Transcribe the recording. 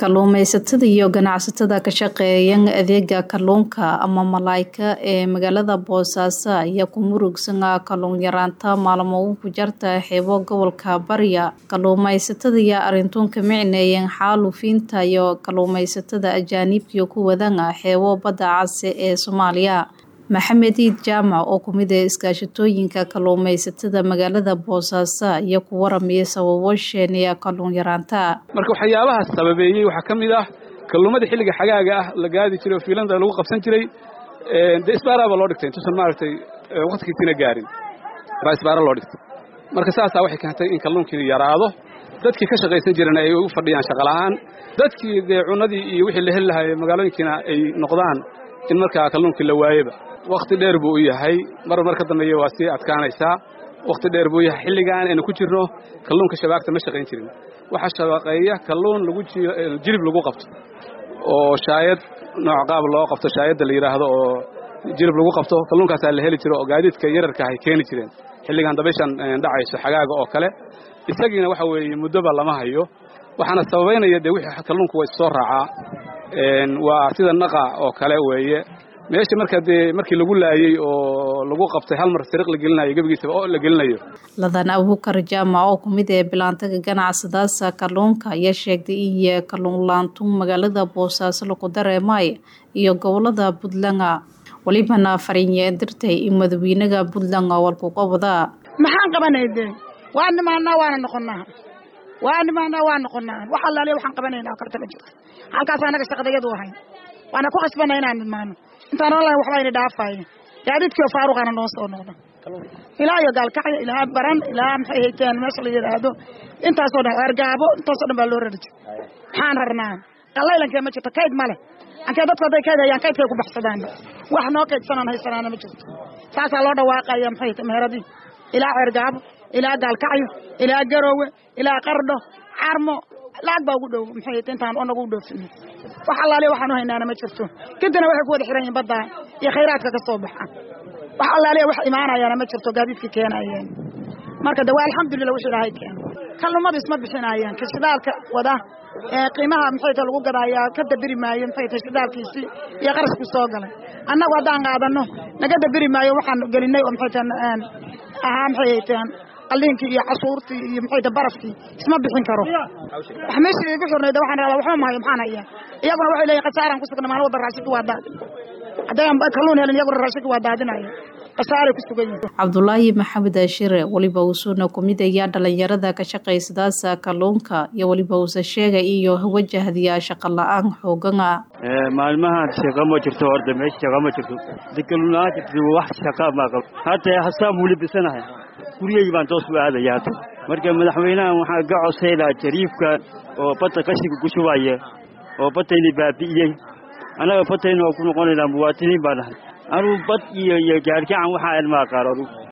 kalluumaysatada iyo ganacsatada ka shaqeeya adeega kalluunka ama malaayka ee magaalada boosaaso ayaa ku murugsan kalluun yaraanta maalmo ku jarta xeebo gobolka bariya kalluumaysatada iyo arintuun ka micneeyeen xaalufiinta iyo kalluumaysatada ajaanibkiyo ku wadan xeebo badda case ee soomaaliya maxamed iid jaamac oo kumid ah iskaashatooyinka kalluumaysatada magaalada boosaaso iyo ku waramaya sababo sheeniya kalluun yaraanta marka waxyaabahaas sababeeyey waxaa ka mid ah kalluumada xilliga xagaaga ah la gaadi jiray oo fiilanda lagu qabsan jiray dee isbaaraaba loo dhigtay intuusan maaragtay waqtigiisina gaarin baa isbaara loo dhigtay marka saasaa waxay keentay in kalluunkii yaraado dadkii ka shaqaysan jirana ay u fadhiyaan shaqola'aan dadkii dee cunadii iyo wixii la heli lahaa magaalooyinkiina ay noqdaan in markaa kalluunkii la waayeba wakhti dheer buu u yahay mar mar ka dambeeya waa sii adkaanaysaa wakhti dheer buu yahay xilligan aynu ku jirno kalluunka shabaagta ma shaqayn jirin waxaa shabaqeeya kalluun lagu jilib lagu qabto oo shaayad nooc qaab loo qabto shaayadda la yidhaahdo oo jilib lagu qabto kalluunkaasaa la heli jiro oo gaadiidka yararka ay keeni jireen xilligan dabayshan dhacayso xagaaga oo kale isagiina waxa weeye muddoba lama hayo waxaana sababaynaya dee wixii kalluunku waa issoo raacaa waa sida naqa oo kale weeye meesha marka dee markii lagu laayey oo lagu qabtay hal mar sariiq la gelinayo gebigiisaba oo la gelinayo ladan abuukar jaamac oo kumid ee bilaantaga ganacsadaasa kalluunka ayaa sheegtay in kalluun laantuun magaalada boosaaso lagu dareemay iyo gobolada puntland welibana fariinye dirtay in madaxweynaha puntland walkuqabada maxaan qabanay dee waa nimaanaa waana noqonaa waa nimaanaa waa noqonaa wax allaaliya waxaan qabanaynaa karta ma jirto halkaas anaga shaqadayadu ahay waana ku khasbana inaan nimaano intaan online waxba ayna dhaafaayo gaadiidkiio faaruqaana noo soo noqda ilaa iyo gaalkacyo ilaa baran ilaa maxay hayteen meesha la yidhaahdo intaasoo dhan ergaabo intaasoo dhan baa loo rari jira maxaan rarnaa qallaylankee ma jirto kayd ma leh ankee dadku hadday kayd hayaan kaydkay ku baxsadaan wax noo kaydsanaan haysanaana ma jirto saasaa loo dhawaaqaya maxay hayte meheradii ilaa ceergaabo ilaa gaalkacyo ilaa garoowe ilaa qardho carmo lacag baa ugu dhow maxay hayte intaan onagu u dhoofino wax allaaliya waxaan u haynaana ma jirto kadibna waxay ku wada xiran yihin baddaa iyo khayraadka ka soo baxa wax allaaliya wax imaanayaana ma jirto gaadiidkii keenayeen marka de waa alxamdulillah wix ilaahay keeno kalluumadu isma bixinayaan ka shidaalka wada qiimaha maxay ta lagu gadaayaa ka dabiri maayo maxay ta shidaalkiisii iyo qarashku soo galay annagu haddaan qaadano naga dabiri maayo waxaan gelinay oo maxay ta ahaa maxay hayteen qalliinkii iyo cashuurtii iyo maxay ta barafkii isma bixin karo wax meeshii igu xirnayda waxaan rabaa waxba mahayo maxaan hayaa iyaguna waxay leeyihin khasaaraan ku sugna maalin walba raashiki waa daadin haddayaan kalluun helin iyaguna raashiki waa daadinaya khasaaray ku sugan yihin cabdulaahi maxamed ashire weliba uusuna kumid ayaa dhalinyarada ka shaqaysadaasa kalluunka iyo weliba uusa sheegay iyo wajahdiya shaqa la-aan xoogana maalmahan shaqa ma jirto horta meesha shaqa ma jirto dekaluun-aan jirto wax shaqa ma qabo hata hasaan wuli bisanahay guryahii baan toos u aadaya hata marka madaxweynahan waxaa ga codsaylaha jariifka oo badda qashiga ku shubaya oo badayna baabi'iyey annaga badayna waa ku noqonaynaa muwaatiniin baan nahay anuu bad iyo iyo gaargacan waxaa ilmaa qaar adugu